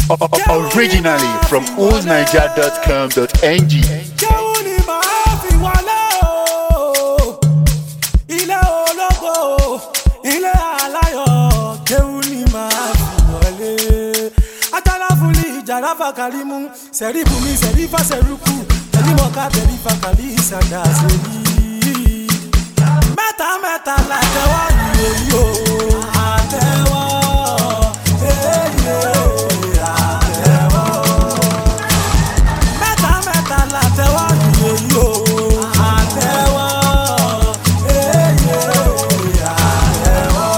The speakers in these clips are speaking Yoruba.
Originally from oldniger.com.ng. Kéwù ni màá fi wọlé o. Ilé ológo, ilé aláyọ̀. Kéwù ni màá fi wọlé. Ajala fúnli ìjàrá fàkàlímù. Sẹ̀rí bùnmi sẹ̀rí fàṣẹrùkù. Tẹ̀lí mọ̀ká tẹ̀lí fàkàlí ìsàdá sẹ́yí. Mẹ́ta mẹ́ta la tẹ́wọ́ ìwé yìí o. Àtẹ́wọ́. Èyí àtẹ́wọ́ mẹ́ta mẹ́ta la tẹ́wọ́ ìyè yìí o. àtẹ́wọ́ èyí àtẹ́wọ́.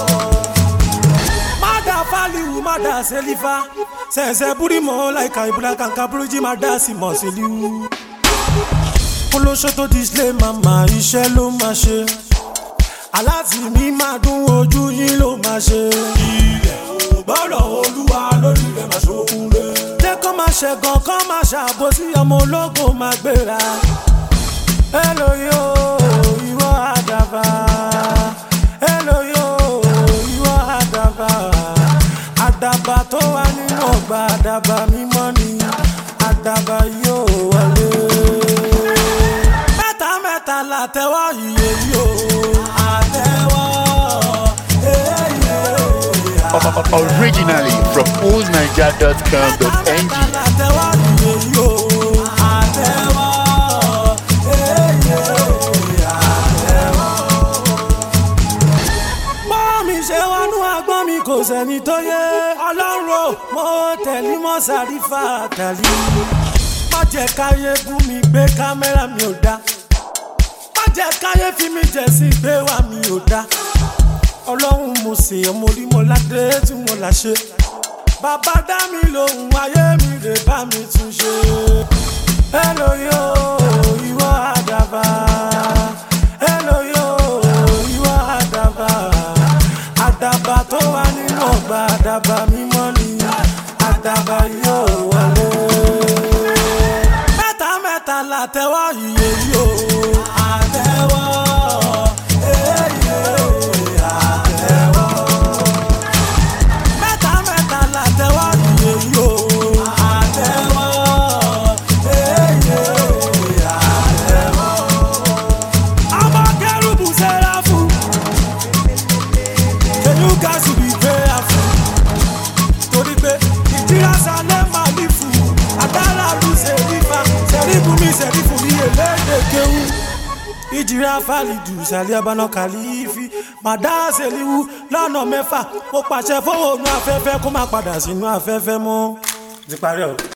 mada faliwu mada selifa sẹ̀sẹ̀ burimo láìka ìbúra kankan burújí mada sí mọ̀ seliwu. olóṣó tó display mama iṣẹ́ ló máa ṣe aláàtì mi máa dún ojú yín ló máa ṣe. ilẹ̀ ò gbọ́dọ̀ olúwa lórí rẹ̀ máa ṣokùn lé. jẹ́ kó máa ṣẹ̀gàn kó máa ṣàbòsí ọmọ ológun máa gbéra. èlò yóò ìwọ àdàbà. èlò yóò ìwọ àdàbà. àdàbà tó wà nínú ọgbà àdàbà mímọ́ ni àdàbà yóò wọlé mẹ́ta mẹ́ta la tẹ́wọ́ iye yìí o. àtẹ́wọ́ èyí Originally from oldniger.com.ng. la tẹ́wọ́ iye yìí o. àtẹ́wọ́ èyí àtẹ́wọ́. bọ́ mi ṣe wọnú agbọ́n mi kò sẹ́ni tó yé ọlọ́run o mo tẹ̀lé mọ́ sàrífà tàlí. má jẹ́ káyé bú mi gbé kámẹ́rà mi ò dá má jẹ́ káyé fi mi jẹ̀ sí gbé wá mi ò dá ọlọ́run mo sì ọmọ orí mo ládé tí mo là ṣe bàbá dá mi lòun ayé mi lè bá mi tún ṣe. Hello yo, ìwọ àdàbà. Hello yo, ìwọ àdàbà. Àdàbà tó wà nínú ọgbà àdàbà mímọ́ ni àdàbà yóò wọlé. Mẹ́ta mẹ́ta la tẹ́wọ́ iye yìí o. Àtẹ́wọ́ èyí àtẹ́wọ́ mẹ́ta mẹ́ta la tẹ́wọ́ iye yìí o. àtẹ́wọ́ èyí àtẹ́wọ́. ọmọ kẹrùbù sẹ́ra fún. kẹlú gàásù bí gbéra fún. torí pé ìjìrà sálẹ̀ máa ní fún. àdàlà lù sẹ́rífà sẹ́rífù mi sẹ́rífù mi èlédè kéwù. ìjìrà fàlìdù sàlẹ̀ abáná kàlífì màdá sẹ́líwù lọ́nà mẹ́fà mo pàṣẹ fóònù afẹ́fẹ́ kó má padà sínú afẹ́fẹ́ mọ́. ti parí ọ̀rọ̀.